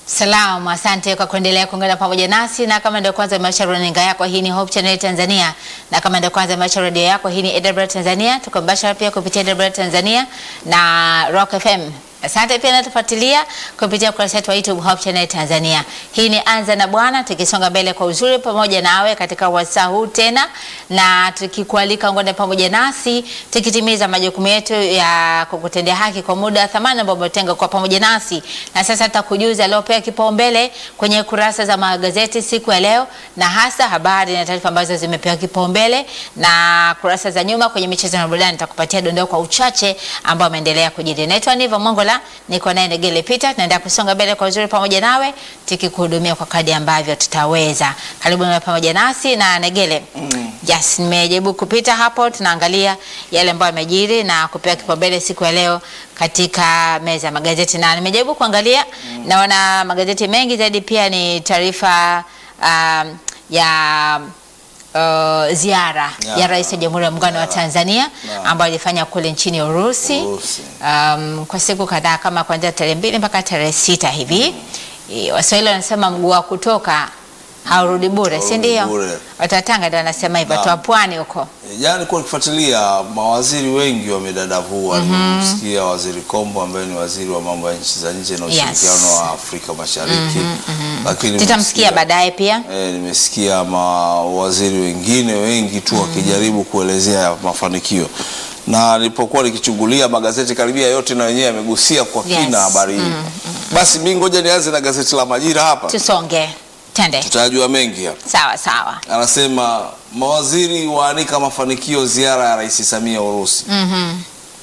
Salamu, asante kwa kuendelea kuungana pamoja nasi, na kama ndio kwanza imewasha runinga yako, hii ni Hope Channel Tanzania, na kama ndio kwanza imewasha redio yako, hii ni AWR Tanzania. Tuko mbashara pia kupitia AWR Tanzania na Rock FM. Asante pia natufuatilia kupitia ukurasa wetu wa YouTube Hope Channel Tanzania. Hii ni Anza na Bwana, tukisonga mbele kwa uzuri pamoja nawe katika wasaa huu tena, na tukikualika ungane pamoja nasi tukitimiza majukumu yetu ya kukutendea haki kwa muda wa thamani ambao umetenga kwa pamoja nasi. Na sasa tutakujuza aliopewa kipaumbele kwenye kurasa za magazeti siku ya leo, na hasa habari na taarifa ambazo zimepewa kipaumbele, na kurasa za nyuma kwenye michezo na burudani nitakupatia dondoo kwa uchache ambao ameendelea kujiri. Naitwa Niva Mongola niko naye Negele Peter, tunaenda kusonga mbele kwa uzuri pamoja nawe tukikuhudumia kwa kadi ambavyo tutaweza. Karibu na pamoja nasi na Negele. Mm. Yes, nimejaribu kupita hapo, tunaangalia yale ambayo yamejiri na kupewa kipaumbele siku ya leo katika meza ya magazeti, na nimejaribu kuangalia mm. naona magazeti mengi zaidi pia ni taarifa um, ya Uh, ziara Ya. ya Rais wa Jamhuri ya Muungano wa Tanzania Na. ambayo alifanya kule nchini Urusi Urusi. um, kwa siku kadhaa kama kuanzia tarehe mbili mpaka tarehe sita hivi. E, Waswahili wanasema mguu wa kutoka haurudi bure, si Haurudi ndio? bure. Watu wa Tanga ndio wanasema hivyo, Na. watu wa pwani huko. E, Jana nilikuwa nikifuatilia mawaziri wengi wamedadavua. Nimemsikia waziri Kombo ambaye ni waziri wa mambo ya nchi za nje na Yes. ushirikiano wa Afrika Mashariki, lakini Tutamsikia nimesikia- baadaye pia. E, nimesikia mawaziri wengine wengi tu wakijaribu kuelezea mafanikio, na nilipokuwa nikichungulia magazeti karibia yote na wenyewe yamegusia kwa Yes. kina habari hii. Basi mi ngoja nianze na gazeti la Majira hapa, Tusonge, tende. tutajua mengi hapa. Sawa sawa. Anasema mawaziri waanika mafanikio ziara ya Rais Samia Urusi. Mhm.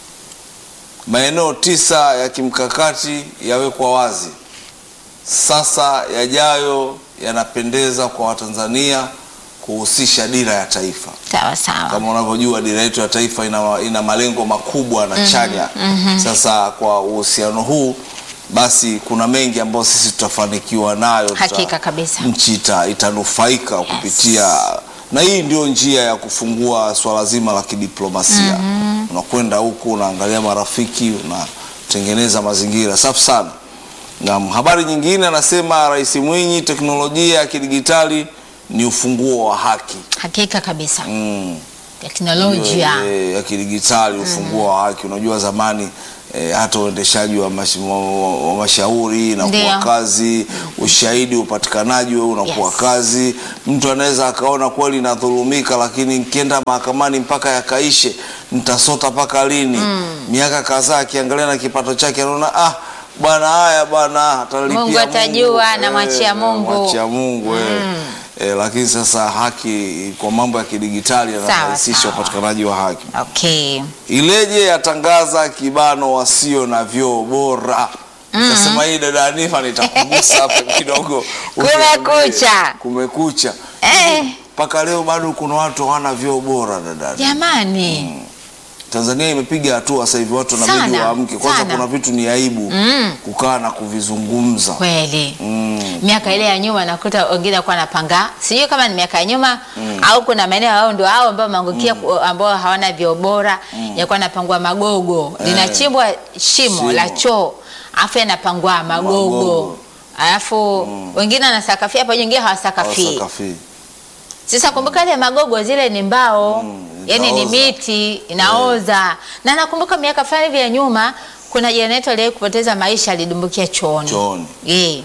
Maeneo tisa ya kimkakati yawekwa wazi. Sasa yajayo yanapendeza kwa Watanzania kuhusisha dira ya taifa. Sawa sawa. Kama unavyojua dira yetu ya taifa ina, ina malengo makubwa na chanya. Sasa kwa uhusiano huu basi kuna mengi ambayo sisi tutafanikiwa nayo, tuta- Hakika kabisa. nchi ita, itanufaika kupitia na hii ndio njia ya kufungua swala zima la kidiplomasia. Unakwenda huku unaangalia marafiki, unatengeneza mazingira safi sana. Na habari nyingine anasema Rais Mwinyi, teknolojia ya kidigitali ni ufunguo wa haki. Hakika kabisa. Mm. Teknolojia. Eh, ya kidigitali ufunguo wa haki. Unajua zamani eh, hata uendeshaji wa, mash, wa, wa, wa mashauri unakuwa Ndio. kazi, ushahidi upatikanaji wewe unakuwa Yes. kazi. Mtu anaweza akaona kweli nadhulumika, lakini nikienda mahakamani mpaka yakaishe, nitasota mpaka lini? Miaka kadhaa akiangalia na kipato chake anaona ah, bwana haya bwana atalipia Mungu atajua, namwachia Mungu. namwachia Mungu eh. Eh, lakini sasa haki kwa mambo ya kidigitali Sawa, yanarahisisha sawa. upatikanaji wa haki. Okay. Ileje yatangaza kibano wasio na vyoo bora. Nikasema hii dada Anifa nitakugusa hapa kidogo. Kumekucha. Kumekucha. Eh, Mpaka leo bado kuna watu hawana vyoo bora dada. jamani. Tanzania imepiga hatua sasa hivi watu wanabidi Sana, waamke. Kwanza sana. kuna vitu ni aibu Mm. kukaa na kuvizungumza. Kweli. Mm. miaka ile ya nyuma nakuta wengine walikuwa wanapanga, sijui kama ni miaka ya nyuma au kuna maeneo hao ndio hao ambao maangukia ambao hawana vyoo bora yakuwa napangwa magogo linachimbwa shimo, Shimo. la choo afu yanapangwa magogo, Magogo. alafu wengine wanasakafia hapo, wengine hawasakafii. Hawasakafi. Sasa kumbuka ile magogo zile ni mbao Mm, yani ni itaoza. miti inaoza, na nakumbuka miaka fulani hivi ya nyuma kuna jenereta aliwahi kupoteza maisha, alidumbukia chooni. Chooni. Eh.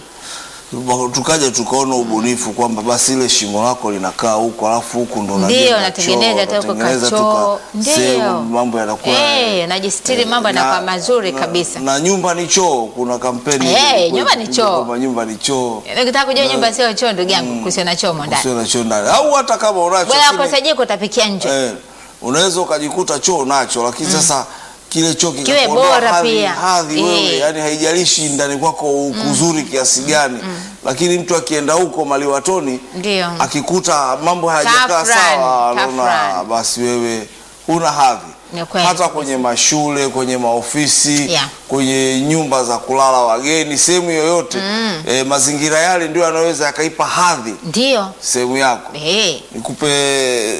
tukaja tukaona ubunifu kwamba basi ile shimo lako linakaa huko alafu huku ndo Ndio, unajenga unatengeneza choo, hata huko unatengeneza tu kachoo. ka- Ndio. sehemu, mambo yanakuwa Eh, unajistiri, mambo yanakuwa mazuri na- kabisa. na nyumba ni choo kuna kampeni Eh, ile ilikuwa nyumba ni ikipigwa choo. kwamba nyumba ni choo Ukitaka kujua nyumba sio choo, ndugu yangu, kusiwe na choo mo ndani. usio na choo ndani au hata kama unacho Bwana lakini- akosa jiko utapikia nje. eh, unaweza ukajikuta choo nacho lakini sasa kile choo Kiwe kikakuondoa bora hadhi, pia. hadhi Eh. wewe yani haijalishi ndani kwako kuzuri kiasi gani lakini mtu akienda huko maliwatoni Ndio. akikuta mambo hayajakaa Kafran, sawa, anaona kafran. basi wewe huna hadhi. Ni kweli Hata kabisa. kwenye mashule, kwenye maofisi, Yeah. kwenye nyumba za kulala wageni, sehemu yoyote eh, mazingira yale ndio yanaweza yakaipa hadhi Ndio. sehemu yako. Eh. Nikupe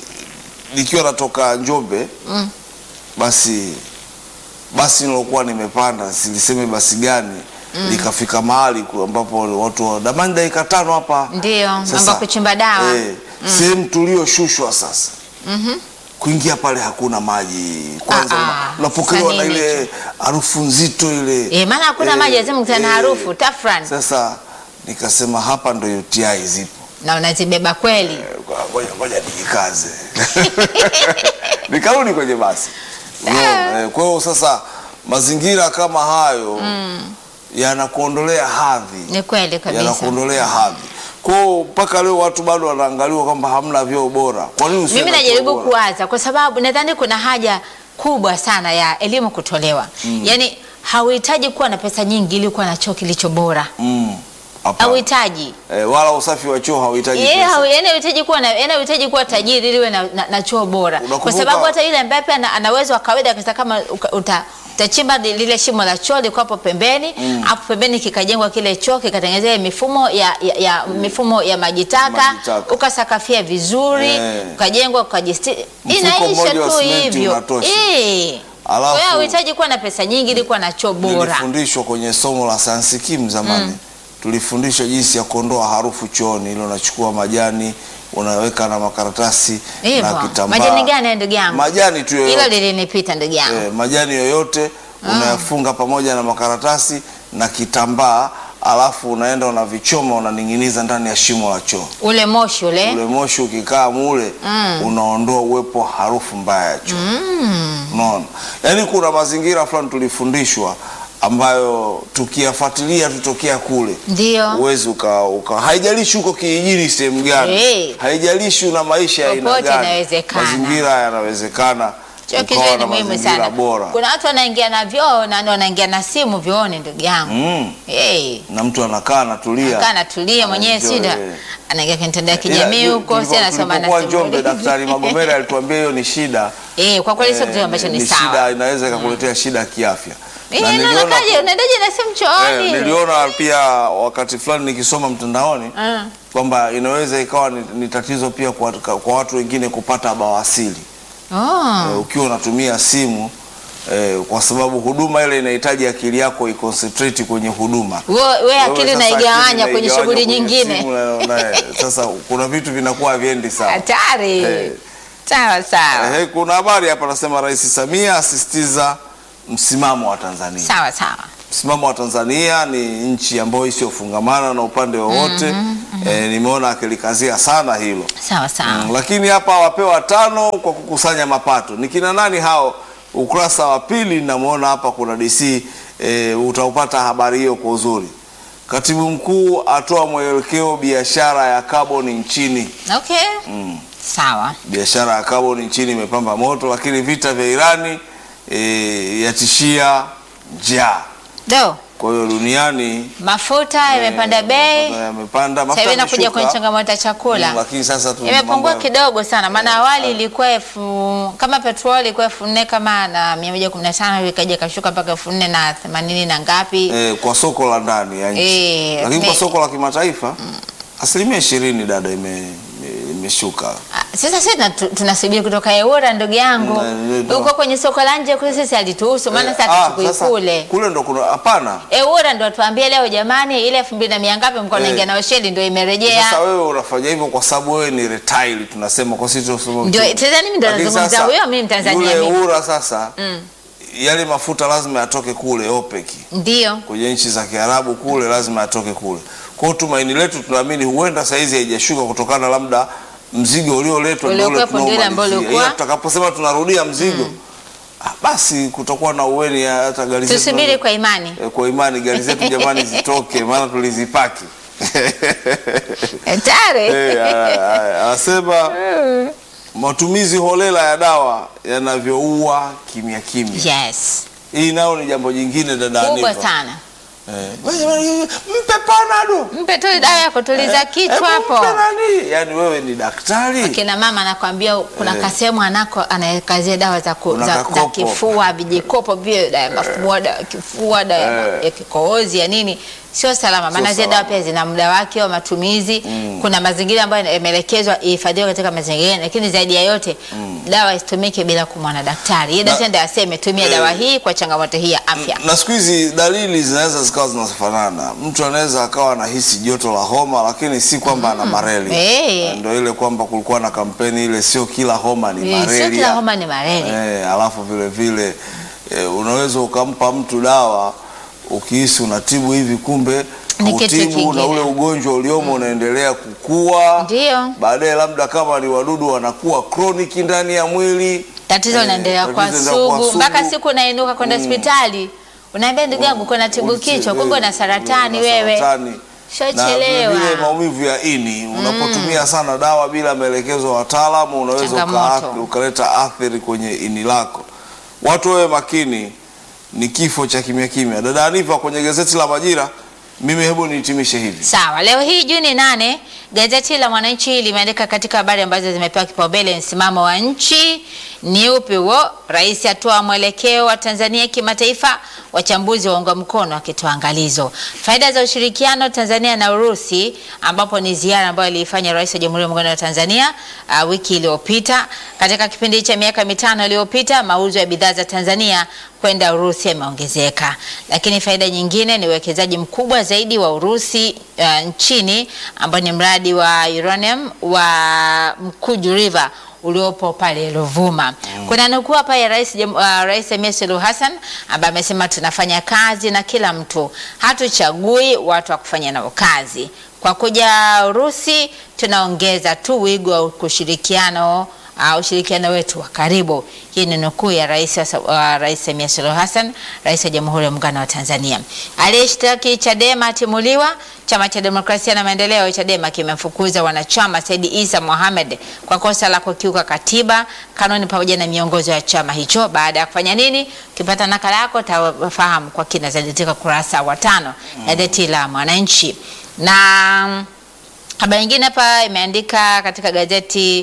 nikiwa natoka Njombe Mm. basi basi nilokuwa nimepanda siliseme basi gani likafika mahali ku- ambapo watu wa- damani dakika tano hapa Ndio, Sasa, mambo ya kuchimba dawa. eh, sehemu tulioshushwa sasa kuingia pale hakuna maji kwanza Ah, una- ah, unapokelewa na sasa nini ile harufu nzito ile Eh, maana hakuna maji, lazima ukutane na eh, harufu, tafrani. sasa nikasema hapa ndo UTI zipo Na unazibeba kweli. Eh, kwa- ngoja ngoja nijikaze nikarudi kwenye basi Unaona, eh, kwa hiyo sasa mazingira kama hayo yanakuondolea hadhi Ni kweli kabisa. yanakuondolea hadhi kwao mpaka leo watu bado wanaangaliwa kwamba hamna vyoo bora kwa nini usiwe Mimi na choo najaribu bora? kuwaza kwa sababu nadhani kuna haja kubwa sana ya elimu kutolewa. Yaani hauhitaji kuwa na pesa nyingi ili kuwa na choo kilicho bora. Mm, hapana. Hauhitaji. eh, wala usafi wa choo hauhitaji Yeye pesa. hau- yaani hauhitaji kuwa na yaani hauhitaji kuwa tajiri ili uwe na, na, na choo bora. Kwa Unakumbuka- sababu hata yule ambaye pia ana, ana uwezo wa kawaida kabisa kama uka- uta utachimba li- lile shimo la choo liko hapo pembeni hapo pembeni kikajengwa kile choo kikatengenezea mifumo ya, ya, ya mifumo ya maji taka Maji taka. ukasakafia vizuri Eh. ukajengwa ukajistiri Mfuko inaisha mmoja wa tu simenti hivyo unatosha. Eh. Alafu- kwa hiyo hauhitaji kuwa na pesa nyingi ili kuwa na choo bora nilifundishwa kwenye somo la sayansi kim zamani tulifundishwa jinsi ya kuondoa harufu chooni ile unachukua majani unaweka na makaratasi na hivyo kitambaa majani gani ndugu yangu majani tu hilo yoyote lilinipita ndugu yangu eh, majani yoyote unayafunga pamoja na makaratasi na kitambaa alafu unaenda unavichoma unaning'iniza ndani ya shimo la choo ule moshi ule ule moshi ukikaa mule unaondoa uwepo wa harufu mbaya ya choo unaona yaani kuna mazingira fulani tulifundishwa ambayo tukiyafuatilia tutokea kule ndio uwezi uka, uka haijalishi huko kijijini sehemu gani Eh. haijalishi una maisha ya aina Popote gani inawezekana. mazingira yanawezekana Choo ukawa kizuri na ni muhimu mazingira sana. bora Kuna watu wanaingia na vyoo na wanaingia na simu vyooni ndugu yangu. mm. Eh. na mtu anakaa anatulia Kaa natulia mwenyewe Enjoy, sida. eh. Anaingia kwenye mitandao ya Ila, kijamii yu- huko, si tulipo- anasoma na tulipokuwa simu. Njombe daktari Magomera alituambia hiyo ni shida Eh, kwa kweli sio Eh, kitu ambacho ni shida sawa. inaweza ikakuletea shida kiafya Eh, Na na niliona- unakaje? Unaendaje na simu eh, chooni? niliona pia wakati fulani nikisoma mtandaoni Mm. kwamba inaweza ikawa ni, ni tatizo pia kwa, kwa watu wengine kupata bawasili Oh. eh, ukiwa unatumia simu eh, kwa sababu huduma ile inahitaji akili yako iconcentrate kwenye huduma Wewe we akili Wewe sasa unaigawanya akili kwenye unaigawanya shughuli kwenye nyingine. simu na- na- sasa kuna vitu vinakuwa haviendi sawa Hatari. Eh. Sawa sawa. Eh, kuna habari hapa nasema Rais Samia asisitiza msimamo wa Tanzania. Sawa sawa. Msimamo wa Tanzania ni nchi ambayo isiyofungamana na upande wowote. Eh, nimeona akilikazia sana hilo. Sawa sawa. Mm, lakini hapa wapewa tano kwa kukusanya mapato. Ni kina nani hao? Ukurasa wa pili namwona hapa kuna DC e, utaupata habari hiyo kwa uzuri. Katibu mkuu atoa mwelekeo biashara ya kaboni nchini. Okay. Sawa. Biashara ya kaboni nchini imepamba moto, lakini vita vya Irani e, yatishia njaa. Do. Kwa hiyo duniani Mafuta yamepanda eh, bei. mafuta yamepanda, Sasa mafuta hivi inakuja yameshuka. kwenye changamoto ya chakula. Mm, lakini sasa tu imepungua mambo ya- kidogo sana, maana awali ilikuwa elfu kama petroli ilikuwa elfu nne kama na mia moja kumi na tano ikaja ikashuka mpaka elfu nne na themanini na ngapi. eh, kwa soko la ndani ya nchi Eh, lakini kwa me- soko la kimataifa asilimia ishirini dada ime- ime- imeshuka Ah, Sasa sisi tuna- tu- tunasubiri kutoka Eura ndugu yangu Mm, ndio. huko kwenye soko la nje kule, sisi alituhusu maana sasa Ah, hatuchukui sasa kule. kule ndo kuna hapana Eura ndo atuambie leo, jamani, ile elfu mbili na mia ngapi mko naingia Eh. nayo sheli ndio sasa imerejea. wewe unafanya hivyo kwa sababu wewe ni retail tunasema kwa sisi tunasema Ndio, uchumi. sasa mimi ndo Lakini nazungumza sasa, huyo, mimi Mtanzania yule mimi. ura sasa yale mafuta lazima yatoke kule OPEC Ndio. kwenye nchi za Kiarabu kule lazima yatoke kule. Kwa hiyo tumaini letu tunaamini huenda saizi haijashuka kutokana labda mzigo ulioletwa ndio ule Uliokuwepo ndio ule ambao tunaomalizia. ulikuwa. Ila tutakaposema tunarudia mzigo ah, basi kutakuwa na uweni ya hata gari zetu Tusubiri tunazo- kwa imani. eh, kwa imani gari zetu jamani zitoke maana tulizipaki. Hatari. Eh, a- a- Anasema matumizi holela ya dawa yanavyoua kimya kimya. Yes. Hii nayo ni jambo jingine dada Kubwa Aniva. sana. Eh, mpe panado Mpe tu dawa ya kutuliza kichwa Hebu hapo. mpe nani? Yaani wewe ni daktari Kina mama anakwambia kuna Eh. kasehemu anako anakazia dawa za, ku, Kuna za, za kakopo. kifua vijikopo vile dawa ya mafua dawa ya kifua dawa ya- Eh. ya kikohozi ya nini sio salama maana zile salama. dawa pia zina muda wake wa matumizi kuna mazingira ambayo yameelekezwa ihifadhiwe katika mazingira lakini zaidi ya yote dawa isitumike bila kumwona daktari yeye daktari ndiye aseme tumia Eh. dawa hii kwa changamoto hii ya afya na siku hizi dalili zinaweza zika zikawa zinafanana. Mtu anaweza akawa anahisi joto la homa, lakini si kwamba ana malaria. Eh. Ndio ile kwamba kulikuwa na kampeni ile, sio kila homa ni Eh, malaria. Sio kila homa ni malaria. Eh, alafu vile vile eh, unaweza ukampa mtu dawa ukihisi unatibu hivi, kumbe Ni kitu utibu na kingine. ule ugonjwa uliomo unaendelea kukua. Ndio. Baadaye labda kama ni wadudu wanakuwa chronic ndani ya mwili. Tatizo Eh, linaendelea tatizo kwa linaendelea kuwa sugu mpaka sugu. siku unainuka kwenda hospitali. Unaambia ndugu yangu kuna tibu Uliche- kichwa, kumbe una saratani una wewe. saratani. Na Shachelewa. vile maumivu ya ini unapotumia sana dawa bila maelekezo ya wataalamu unaweza Changamoto. uka- ukaleta athari kwenye ini lako. Watu wawe makini, ni kifo cha kimya kimya. Dada Aniva, kwenye gazeti la Majira, mimi hebu nihitimishe hivi. Sawa, leo hii Juni nane, gazeti la Mwananchi limeandika katika habari ambazo zimepewa kipaumbele, msimamo wa nchi ni upi huo? Rais atoa mwelekeo wa Tanzania kimataifa, wachambuzi waunga mkono wakitoa angalizo. Faida za ushirikiano Tanzania na Urusi, ambapo ni ziara ambayo aliifanya Rais wa Jamhuri ya Muungano wa Tanzania uh, wiki iliyopita. Katika kipindi cha miaka mitano iliyopita, mauzo ya bidhaa za Tanzania kwenda Urusi yameongezeka, lakini faida nyingine ni uwekezaji mkubwa zaidi wa Urusi uh, nchini ambao ni mradi wa uranium wa Mkuju River uliopo pale Ruvuma. Kuna nukuu hapa ya Rais Jam- uh, Rais Samia Suluhu Hassan ambaye amesema tunafanya kazi na kila mtu, hatuchagui watu wa kufanya nao kazi. Kwa kuja Urusi tunaongeza tu wigo wa kushirikiano uh, ushirikiano wetu wa karibu. Hii ni nukuu ya rais wa Sa- wa Rais Samia Suluhu Hassan, rais wa Jamhuri ya Muungano wa Tanzania. Aliyeshtaki Chadema atimuliwa. Chama cha Demokrasia na Maendeleo Chadema kimemfukuza wanachama Said Isa Mohamed kwa kosa la kukiuka katiba, kanuni pamoja na miongozo ya chama hicho. Baada ya kufanya nini? Ukipata nakala yako utafahamu kwa kina zaidi katika kurasa wa tano gazeti la Mwananchi na Habari nyingine hapa imeandika katika gazeti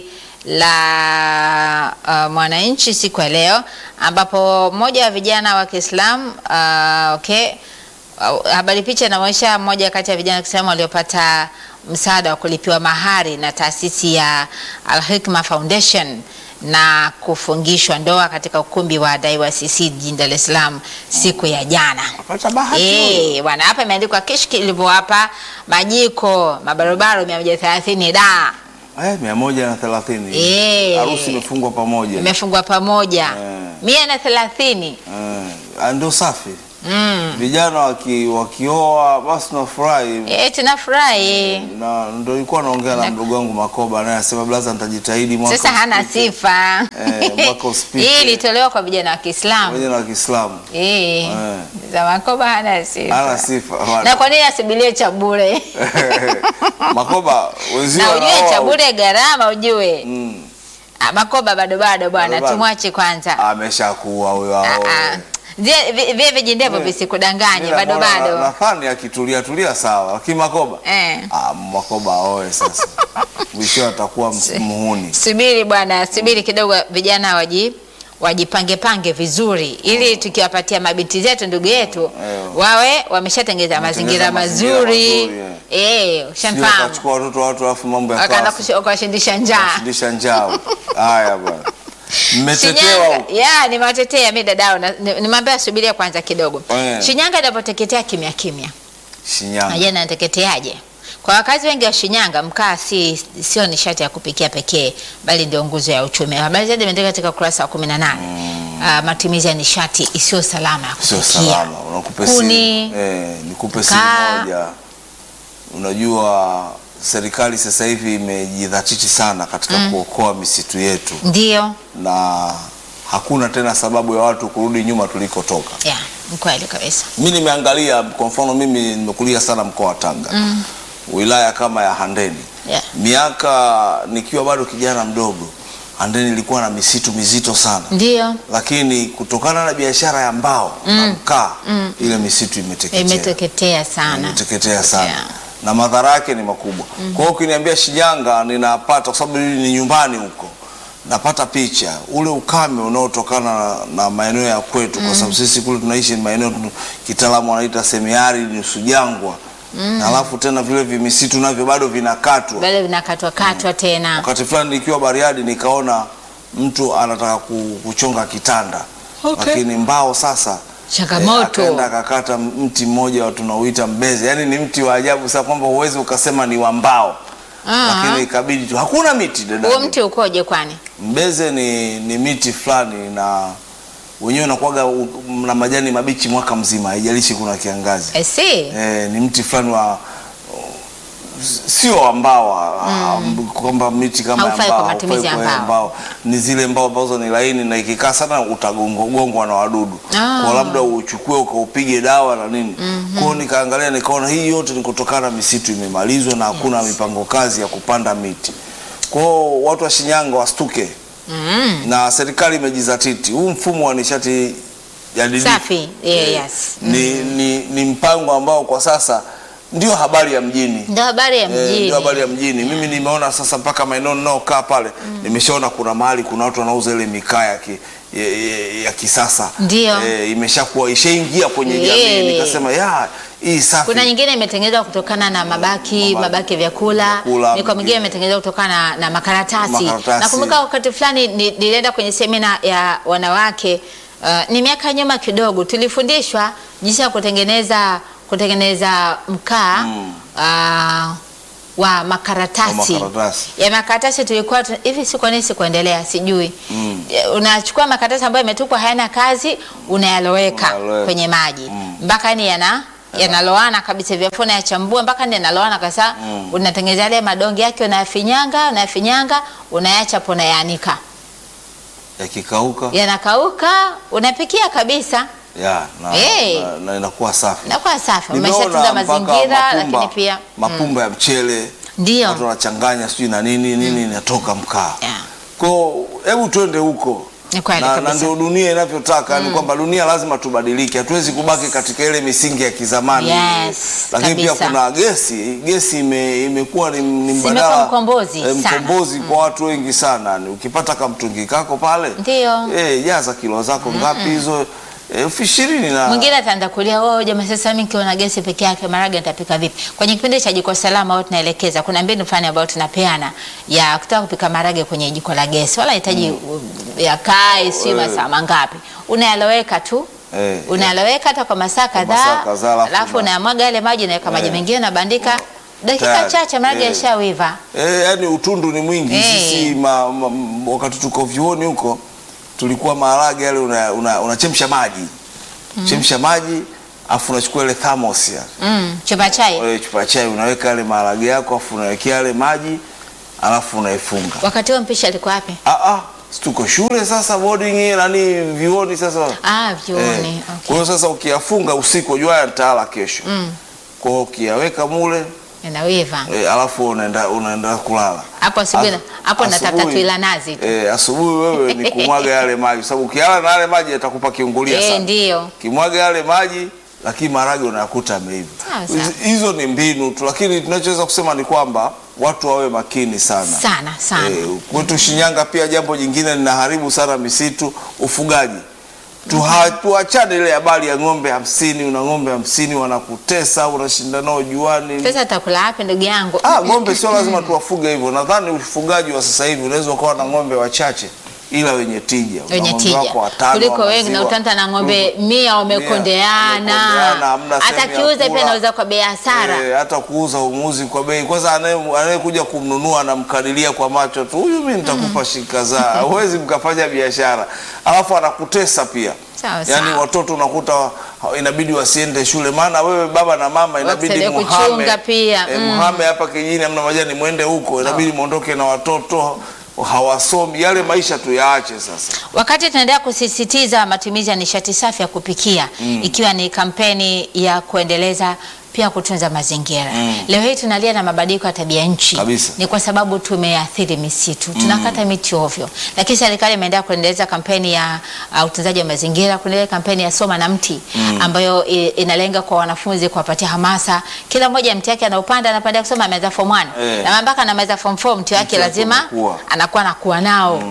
la uh, Mwananchi siku ya leo ambapo mmoja wa vijana wa Kiislamu uh, okay, uh, habari picha inaonyesha mmoja kati ya vijana wa Kiislamu waliopata msaada wa kulipiwa mahari na taasisi ya Al Hikma Foundation na kufungishwa ndoa katika ukumbi wa DIYCC jijini Dar es Salaam siku ya jana. Pata bahati huyo. Eh, bwana hapa imeandikwa kishki ilivyo hapa majiko mabarobaro 130 da Eh, mia moja na thelathini. Eh. Harusi imefungwa pamoja. imefungwa pamoja Eh. mia na thelathini Eh, ndio safi. mm. Vijana waki, wakioa basi tunafurahi. Eh, tunafurahi na ndo ilikuwa naongea na mdogo wangu Makoba naye asema blaza, nitajitahidi mwaka sasa hana usipite." sifa Eh, mwaka usipite. hii ilitolewa kwa vijana wa Kiislamu Vijana wa Kiislamu eh, Eh. za Makoba hana sifa hana sifa na Wana- kwa nini asibilie cha bure Makoba wenzio na ujue wanaoa- cha bure gharama ujue Mm, Ah, Makoba bado bado bwana Bado bado. tumwache kwanza ameshakuwa huyo Ah, aoe. ah. Vye- vye vye vijindevo visikudanganye Mimi bado namuona bado Nathani akitulia tulia sawa, lakini Makoba eh. ah, Makoba aoe sasa, mwisho atakuwa ms- muhuni. Subiri bwana, subiri kidogo, vijana waji wajipange pange vizuri, ili tukiwapatia mabinti zetu ndugu yetu Eh. wawe wameshatengeza mazingira mazingira mazuri mazuri, eh, Sio ushamfahamu, akachukua watoto wa watu alafu mambo ya wakaenda klasi. kush- kuwashindisha njaa. Shindisha njao. Haya bwana. Mmetetewa Shinyanga, huko. ya nimewatetea mi dadao, na- ni- nimwambia subiria kwanza kidogo. Eh. Shinyanga inapoteketea kimya kimya, Shinyanga. najua inateketeaje? Kwa wakazi wengi wa Shinyanga, mkaa si sio nishati ya kupikia pekee, bali ndio nguzo ya uchumi. Habari zaidi imeandika katika ukurasa wa 18. Ah, matumizi ya nishati isiyo salama ya Sio kupikia. salama. Unakupe Kuni, simu. Eh, nikupe simu mkaa. moja. Unajua serikali sasa hivi imejidhatiti sana katika kuokoa misitu yetu Ndio, na hakuna tena sababu ya watu kurudi nyuma tulikotoka. ya ni kweli kabisa. Mi nimeangalia kwa mfano, mimi nimekulia sana mkoa wa Tanga wilaya kama ya Handeni Yeah. miaka nikiwa bado kijana mdogo, Handeni ilikuwa na misitu mizito sana Ndio, lakini kutokana na biashara ya mbao na mkaa ile misitu imeteketea imeteketea sana. imeteketea sana Yeah. na madhara yake ni makubwa. Kwa hiyo ukiniambia Shinyanga, ninapata kwa sababu hili ni nyumbani huko, napata picha ule ukame unaotokana na, na maeneo ya kwetu, kwa sababu sisi kule tunaishi ni maeneo tu- kitaalamu wanaita semiari, nusu jangwa na alafu tena vile vimisitu navyo bado vinakatwa. Bado vinakatwa katwa tena. Wakati fulani nikiwa Bariadi nikaona mtu anataka ku- kuchonga kitanda Okay. lakini mbao sasa Changamoto. akaenda akakata mti mmoja wa tunauita mbeze, yaani ni mti wa ajabu sana kwamba huwezi ukasema ni wa mbao, Ah. lakini ikabidi tu, hakuna miti dada. Huo mti ukoje kwani? Mbeze ni, ni miti fulani na wenyewe unakuwaga u- na majani mabichi mwaka mzima, haijalishi kuna kiangazi. I see. Eh, ni mti fulani wa sio ambao kwamba miti kama ya Haufai kwa mbao, matumizi ya haufai kwa mbao. Ni zile mbao ambazo ni laini na ikikaa sana utagongwa na wadudu. Ah. Kwa labda uchukue ukaupige dawa na nini. Kwa hiyo nikaangalia nikaona hii yote ni kutokana na misitu imemalizwa na hakuna mipango kazi ya kupanda miti. Kwa hiyo watu wa Shinyanga wastuke Mm. na serikali imejizatiti. Huu mfumo wa nishati jadidifu Safi. Yeah, eh, yes. ni, ni, ni mpango ambao kwa sasa ndio habari ya mjini. Ndio habari ya Eh, mjini. ndio habari ya mjini. Mimi nimeona sasa mpaka maeneo ninaokaa pale nimeshaona kuna mahali kuna watu wanauza ile mikaa ya, ki, ya, ya, ya kisasa Ndio. eh, imeshakuwa ishaingia kwenye Eh. jamii. Nikasema ya hii safi. Kuna nyingine imetengenezwa kutokana na mabaki Mabaki. mabaki ya vyakula, Vyakula, mikoa mingine mingine. imetengenezwa kutokana na, na makaratasi. Makaratasi. Nakumbuka wakati fulani ni- nilienda kwenye semina ya wanawake uh, ni miaka nyuma kidogo, tulifundishwa jinsi ya kutengeneza kutengeneza mkaa Mm. uh, wa makaratasi Wa makaratasi. ya makaratasi tulikuwa tu- hivi, si kwa nini sikuendelea, sijui Mm. Eh, unachukua makaratasi ambayo yametupwa hayana kazi, unayaloweka Unayaloweka. kwenye maji Mm. mpaka yani yana yanaloana kabisa, vyafua unayachambua mpaka ni yanaloana kabisa. Mm. Unatengeneza yale madonge yake, unayafinyanga unayafinyanga, unayacha hapo, unayaanika, Yakikauka yanakauka, unapikia kabisa, ya na, Eh. na, na inakuwa safi. inakuwa safi, Nimeona umeshatunza mpaka mazingira, mapumba- lakini pia mapumba ya mchele ndio watu wanachanganya sijui na nini nini inatoka mkaa. Yeah. Kwa hebu twende huko Ni kweli na, na kabisa. ndio dunia inavyotaka ni kwamba dunia lazima tubadilike, hatuwezi kubaki katika ile misingi ya kizamani. Yes, Lakini pia kabisa. kuna gesi, gesi ime, imekuwa ni, ni Imekuwa mbadala mkombozi eh, sana. mkombozi kwa watu wengi sana. Ni Ukipata kamtungi kako pale Ndio. eh, jaza kilo zako ngapi hizo elfu ishirini na Mwingine ataanza kulia wao, jamaa, sasa mimi nikiona gesi peke yake marage nitapika vipi? Kwenye kipindi cha jiko salama wao tunaelekeza, kuna mbinu fulani ambayo tunapeana ya kutaka kupika marage kwenye jiko la gesi, wala hitaji yakae si Eh. masaa mangapi, unayaloweka tu Eh, unayaloweka hata kwa masaa masaa kadhaa, kadhaa, alafu alafu una- unayamwaga yale maji, naweka maji Eh. mengine, nabandika dakika Tayari. chache, marage Eh. yashawiva. Eh, yani utundu ni mwingi. Eh. Sisi ma, ma, m- wakati tuko vyuoni huko tulikuwa maharage yale unachemsha una, unachemsha maji chemsha maji afu unachukua ile thermos ya Mm, chupa chai ile chupa ya chai unaweka yale maharage yako afu unawekea yale maji alafu unaifunga. wakati huo mpishi alikuwa wapi? Ah ah, si tuko shule sasa boarding nani vyuoni sasa. Ah, vyuoni. Eh, Okay. Kwa hiyo sasa ukiyafunga usiku unajua yataala kesho. Mm, Kwa hiyo ukiyaweka mule inawiva eh, alafu unaenda unaenda kulala. hapo asubuhi, As- hapo natafuta asubuhi- tuila nazi tu. Eh, asubuhi wewe ni kumwaga yale maji, sababu ukiala na yale maji yatakupa kiungulia Eh, sana. ndio. Kimwaga yale maji, lakini maharage unayakuta ameiva. Sawa, sawa. Hizi- Hizo ni mbinu tu, lakini tunachoweza kusema ni kwamba watu wawe makini sana. Sana sana. Eh, kwetu Shinyanga pia jambo jingine linaharibu sana misitu, ufugaji. Tuha- Tuachane ile habari ya ng'ombe hamsini, una ng'ombe hamsini wanakutesa, unashinda nao juani. Pesa atakula wapi ndugu yangu? Ah, ng'ombe sio lazima tuwafuge hivyo. Nadhani ufugaji wa sasa hivi unaweza ukawa na ng'ombe wachache ila wenye tija. Una wenye ng'ombe tija wako watano kuliko wa wengi na maziwa. utanta na ng'ombe mia wamekondeana, wamekondeana, hamna hata sehemu ya kiuza pia kula. anauza kwa bei ya hasara. Eh, hata kuuza umuzi kwa bei. Kwanza anaye- anayekuja kumnunua anamkadiria kwa macho tu, huyu mimi nitakupa shilingi kadhaa. Huwezi mkafanya biashara, alafu anakutesa pia. Sawa, Yaani sawa. watoto unakuta wa- inabidi wasiende shule, maana wewe baba na mama inabidi Wakusaidia muhame kuchunga pia, eh, mm. muhame hapa kijijini, amna majani, mwende huko, inabidi muondoke na watoto hawasomi. Yale maisha tuyaache sasa. Wakati tunaendelea kusisitiza matumizi ya nishati safi ya kupikia ikiwa ni kampeni ya kuendeleza pia kutunza mazingira. Leo hii tunalia na mabadiliko ya tabia nchi Kabisa. ni kwa sababu tumeathiri misitu, tunakata miti ovyo, lakini serikali imeendelea kuendeleza kampeni ya uh, utunzaji wa mazingira, kuendelea kampeni ya soma na mti ambayo i, inalenga kwa wanafunzi kuwapatia hamasa. Kila mmoja mti wake anaupanda, anapanda kusoma, ameanza form 1 Eh. na mpaka anamaliza form 4 mti wake Mti wake lazima unakuwa. anakuwa anakuwa nao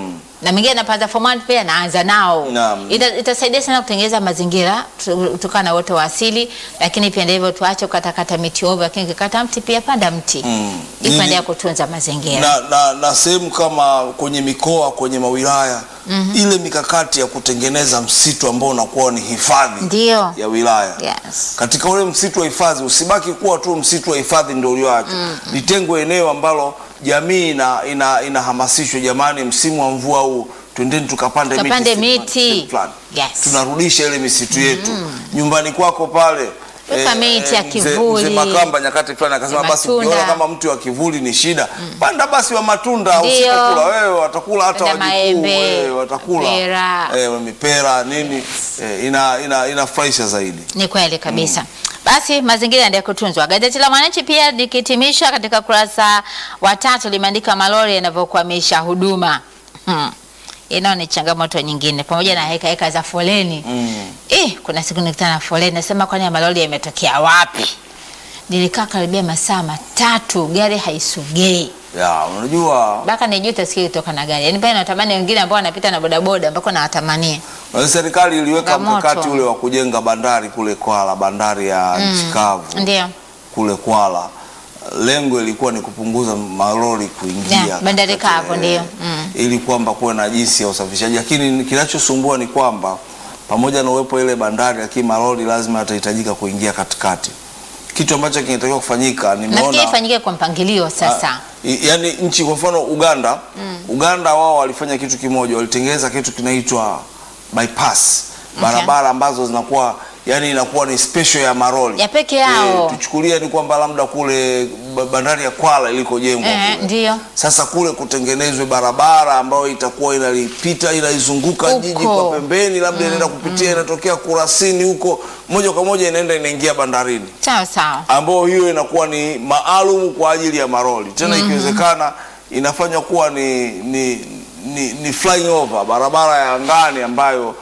na mengine anapoanza form 1 pia anaanza nao. Naam. Ita, itasaidia sana kutengeneza mazingira tu- kutokana na uoto wa asili, lakini pia ndivyo tuache kukatakata miti ovyo, lakini ukikata mti pia panda mti Mm. ili Nini- kuendelea kutunza mazingira. na, na, na sehemu kama kwenye mikoa kwenye mawilaya ile mikakati ya kutengeneza msitu ambao unakuwa ni hifadhi Ndio. ya wilaya Yes. katika ule msitu wa hifadhi usibaki kuwa tu msitu wa hifadhi ndio ulioacha litengwe eneo ambalo jamii ina, ina, inahamasishwa jamani msimu wa mvua huu twendeni tukapande Tukapande miti miti. sehemu fulani. Yes. tunarudisha ile misitu yetu nyumbani kwako pale Weka miti ya mzee- kivuli. mzee Makamba nyakati fulani akasema Ya basi matunda. ukiona kama mti wa kivuli ni shida panda basi wa matunda Ndio. usitakula wewe watakula hata Panda wajukuu maembe, wewe watakula mipera. eh, mipera nini eh, ina ina inafurahisha zaidi Ni kweli kabisa. Basi mazingira yaendelee kutunzwa. Gazeti la Mwananchi pia likihitimisha katika kurasa wa tatu limeandika malori yanavyokwamisha huduma. Hmm. Inao ni changamoto nyingine pamoja na heka heka za foleni. mm. Eh, kuna siku nilikutana na foleni nasema kwani ya malori yametokea wapi? Nilikaa karibia masaa matatu gari haisogei. ya unajua Mpaka nijute sikia kutoka na gari. Yaani pale natamani wengine ambao wanapita na bodaboda ambako nawatamania. Unajua serikali iliweka Changamoto. mkakati ule wa kujenga bandari kule Kwala bandari ya nchi kavu Ndio. kule Kwala lengo ilikuwa ni kupunguza malori kuingia Yeah, bandari katika- kavu, ndio. Mm. ili kwamba kuwe na jinsi ya usafirishaji, lakini kinachosumbua ni kwamba pamoja na uwepo ile bandari, lakini malori lazima yatahitajika kuingia katikati, kitu ambacho kinatakiwa kufanyika. Nafikiri Nimeona ifanyike kwa mpangilio sasa. I- yaani nchi kwa mfano Uganda Uganda wao walifanya kitu kimoja, walitengeneza kitu kinaitwa bypass, barabara ambazo zinakuwa yani inakuwa ni special ya maroli Ya peke yao. Eh, tuchukulie ni kwamba labda kule ba- bandari ya Kwala ilikojengwa Eh, kule. ndio. Sasa kule kutengenezwe barabara ambayo itakuwa inalipita inaizunguka Huko. jiji kwa pembeni, labda inaenda kupitia inatokea Kurasini huko moja kwa moja inaenda inaingia bandarini Sawa sawa. ambayo hiyo inakuwa ni maalum kwa ajili ya maroli tena, ikiwezekana inafanywa kuwa ni, ni, ni, ni flying over, barabara ya angani ambayo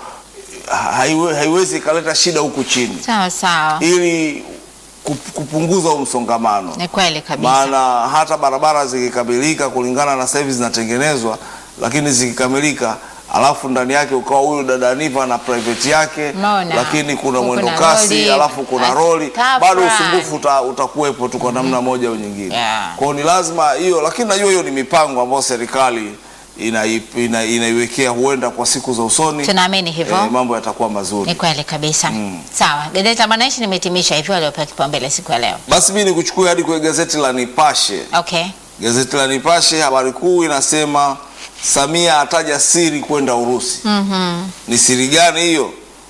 haiwe, haiwezi ikaleta shida huku chini Sawa sawa. ili kup- kupunguza huu msongamano. Ni kweli kabisa. Maana hata barabara zikikamilika kulingana na sasa hivi zinatengenezwa, lakini zikikamilika alafu ndani yake ukawa huyu dada Niva na private yake, Unaona. lakini kuna Kuna mwendo kasi roli, alafu kuna basi roli, tafrani. bado usumbufu uta, utakuwepo tu kwa namna moja au nyingine. Yeah. Kwa hiyo ni lazima hiyo, lakini najua hiyo ni mipango ambayo serikali inai- ina- inaiwekea huenda kwa siku za usoni Tunaamini hivyo. eh, mambo yatakuwa mazuri. Ni kweli kabisa. Sawa. Gazeti la Mwananchi nimehitimisha hivyo waliopewa kipaumbele siku ya leo. Basi mimi nikuchukue hadi kwenye gazeti la Nipashe. Okay. Gazeti la Nipashe habari kuu inasema Samia ataja siri kwenda Urusi. Mhm. Ni siri gani hiyo?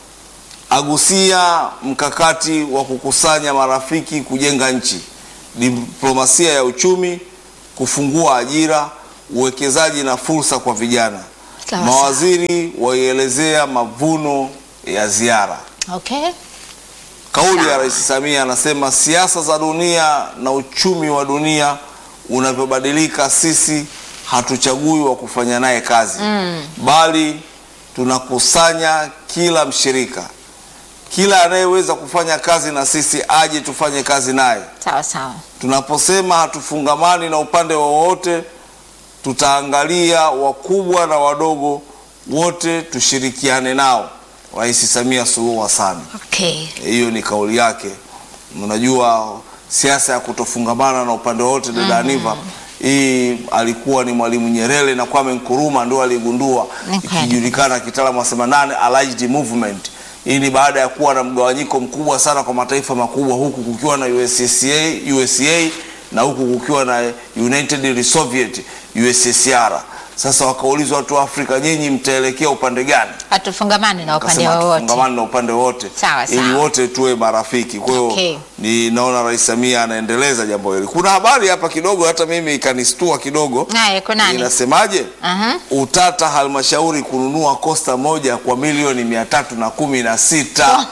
Agusia mkakati wa kukusanya marafiki kujenga nchi, diplomasia ya uchumi, kufungua ajira, uwekezaji na fursa kwa vijana. Sawa, Mawaziri waielezea mavuno ya ziara. Okay. Kauli ya Sawa. Rais Samia anasema siasa za dunia na uchumi wa dunia unavyobadilika, sisi hatuchagui wa kufanya naye kazi bali tunakusanya kila mshirika, kila anayeweza kufanya kazi na sisi aje tufanye kazi naye. Sawa sawa. Tunaposema hatufungamani na upande wowote, tutaangalia wakubwa na wadogo wote, tushirikiane nao. Rais Samia Suluhu Hassan. Okay. Hiyo ni kauli yake. Unajua siasa ya kutofungamana na upande wote, dada Aniva, hii alikuwa ni Mwalimu Nyerere na Kwame Nkrumah ndio aligundua, Ni kweli. ikijulikana kitaalamu wasema nane allied movement. Hii ni baada ya kuwa na mgawanyiko mkubwa sana kwa mataifa makubwa, huku kukiwa na USSA, USA na huku kukiwa na United Soviet USSR. Sasa wakaulizwa watu wa Afrika, nyinyi mtaelekea upande gani? Hatufungamani na upande Akasema wowote. tufungamane na upande wote Sawa, ili sawa. wote tuwe marafiki. Kwa hiyo Okay. ni naona Rais Samia anaendeleza jambo hili. Kuna habari hapa kidogo hata mimi ikanistua kidogo. Naye kunani? Inasemaje? Aha. Utata halmashauri kununua kosta moja kwa milioni mia tatu na kumi na sita.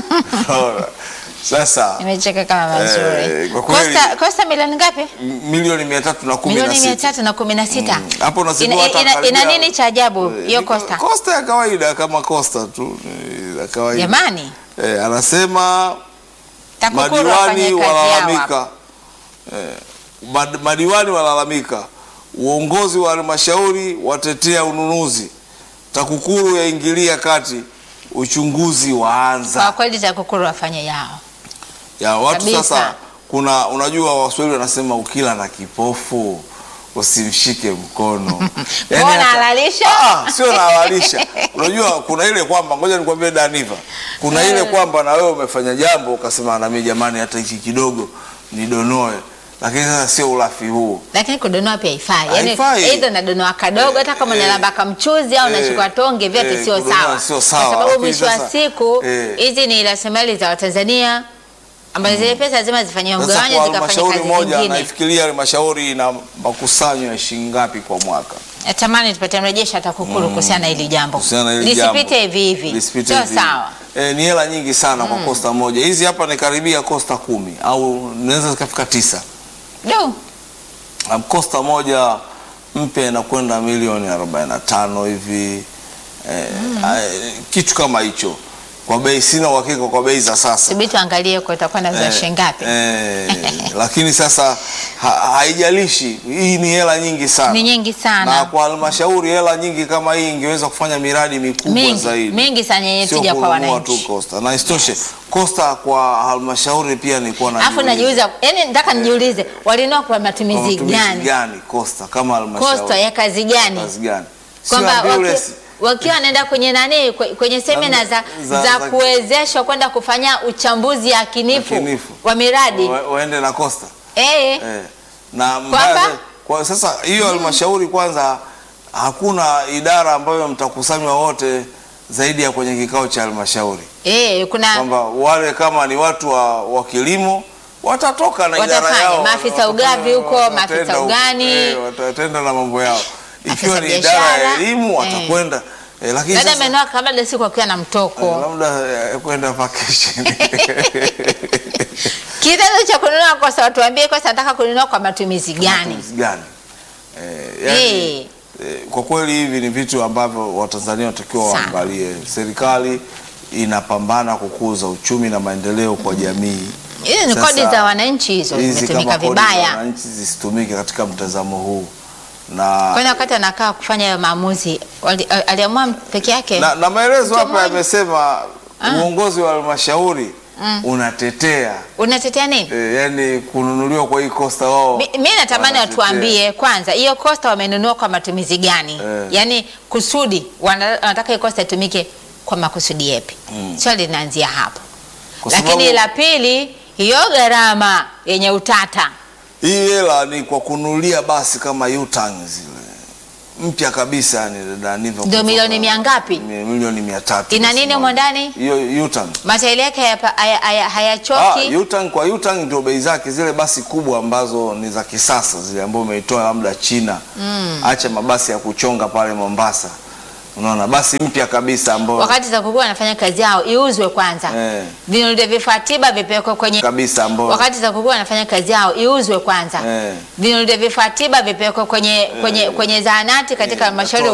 Sasa Nimecheka kama mazuri. Eh, kwa kweli- Kosta Kosta milioni ngapi? m- milioni mia tatu na kumi na Milioni mia sita. tatu na kumi na sita. Hapo unasikia Ina, hata ina, ina karibia- nini cha ajabu Eh, hiyo ni Kosta? Kosta ya kawaida kama kosta tu eh, ya kawaida. Jamani, Eh, anasema TAKUKURU madiwani wafanye kazi yao hapa. walalamika eh, mad, madiwani walalamika uongozi wa halmashauri watetea ununuzi, TAKUKURU yaingilia kati, uchunguzi Kwa waanza. kweli TAKUKURU wafanye yao. Ya watu Kabisa. sasa, kuna unajua, Waswahili wanasema ukila na kipofu usimshike mkono. Yaani Mbona hata- halalisha? Ah, sio nahalalisha. Unajua kuna ile kwamba, ngoja nikwambie Daniva, kuna ile kwamba na wewe umefanya jambo ukasema na mimi jamani, hata hichi kidogo nidonoe, lakini sasa sio ulafi huu. Lakini kudonoa pia haifai. Yaani Haifai. aidha nadonoa kadogo hata kama Eh, unalamba kamchuzi au eh, unachukua tonge vyote eh, sio kudonoa sawa. sio sawa, Kwa sababu lakini mwisho wa sasa, siku eh. hizi ni rasilimali za Watanzania ambazo zile pesa lazima zifanyiwe Sasa mgawanyo kwa zikafanya halmashauri kazi moja, zingine. naifikiria halmashauri ina makusanyo ya shilingi ngapi kwa mwaka? Natamani tupate mrejesho TAKUKURU kuhusiana na hili jambo. Kuhusiana na hili jambo. Lisipite hivi hivi. Lisipite Sio hivi. sawa. Eh, ni hela nyingi sana kwa kosta moja. Hizi hapa ni karibia kosta kumi au naweza zikafika tisa. Du. Um, kosta moja mpya inakwenda milioni 45 hivi eh, eh, kitu kama hicho kwa bei, sina uhakika kwa bei za sasa Subiri tuangalie kwa itakuwa na za shilingi ngapi. eh, lakini sasa ha, haijalishi, hii ni hela nyingi sana Ni nyingi na sana. kwa halmashauri hela nyingi kama hii ingeweza kufanya miradi mikubwa Mingi, zaidi mingi sana yenye sio tija kwa kununua tu wananchi. kosta, na isitoshe kosta kwa halmashauri pia ni kuwa na Alafu najiuliza, yani nataka nijiulize walinua kwa matumizi matumizi gani? gani kosta kama halmashauri Kosta ya kazi gani? kazi gani? Sio kwamba waki- ambulance. wakiwa wanaenda kwenye nani kwe- kwenye semina za, za- za, za- kuwezeshwa kwenda kufanya uchambuzi yakinifu Yakinifu. wa miradi Wa- waende na kosta eh, eh. na mbaya zaidi- kwa sasa hiyo halmashauri kwanza hakuna idara ambayo mtakusanywa wote zaidi ya kwenye kikao cha halmashauri eh, kuna kwamba wale kama ni watu wa, wa kilimo watatoka na idara Watafanya, yao maafisa Watatoka- ugani huko, watatenda maafisa huko, ugani. eh, watatenda na mambo yao ikiwa ni Afisa idara ya biashara, elimu eh. watakwenda eh, lakini dada sasa amenua kabla siku akiwa na mtoko eh, labda eh, kwenda vacation kitendo cha kununua kosa, watuambie kosa nataka kununua kwa matumizi gani? Matumizi gani eh, yani, Eh. eh, kwa kweli hivi ni vitu ambavyo Watanzania watakiwa Sana. waangalie. Serikali inapambana kukuza uchumi na maendeleo kwa jamii. Hizi ni Sasa, kodi za wananchi hizo hizi zimetumika kama kodi za vibaya. wananchi zisitumike katika mtazamo huu na, Kwani wakati anakaa kufanya hayo maamuzi wali- aliamua peke yake? na, na maelezo hapa Mmoja. yamesema uongozi wa halmashauri unatetea Unatetea nini? e, yani kununuliwa kwa hii kosta wao Mi mi natamani wanatetea. watuambie kwanza hiyo kosta wamenunua kwa matumizi gani? Eh. Yaani kusudi wana- wanataka hiyo kosta itumike kwa makusudi yepi? Swali linaanzia hapo. Kwa Lakini sababu- la pili, hiyo gharama yenye utata Hii hela ni kwa kununulia basi kama U-Tang zile mpya kabisa, yani dada Niva, Ndio kutoka- milioni mia ngapi? Mi- Milioni mia tatu. Ina nini humo ndani? Hiyo U-Tang. matairi yake hayapa- haya- haya- Ah, hayachoki. U-Tang kwa U-Tang ndio bei zake zile basi kubwa ambazo ni za kisasa zile ambazo umeitoa labda China. Acha mabasi ya kuchonga pale Mombasa. Unaona basi mpya kabisa ambayo Wakati TAKUKURU wanafanya kazi yao iuzwe kwanza, Eh. vinunuliwe vifaa tiba vipelekwe kwenye kabisa ambayo wakati TAKUKURU wanafanya kazi yao iuzwe kwanza, Eh. vinunuliwe vifaa tiba vipelekwe kwenye, kwenye, kwenye zahanati katika Eh, halmashauri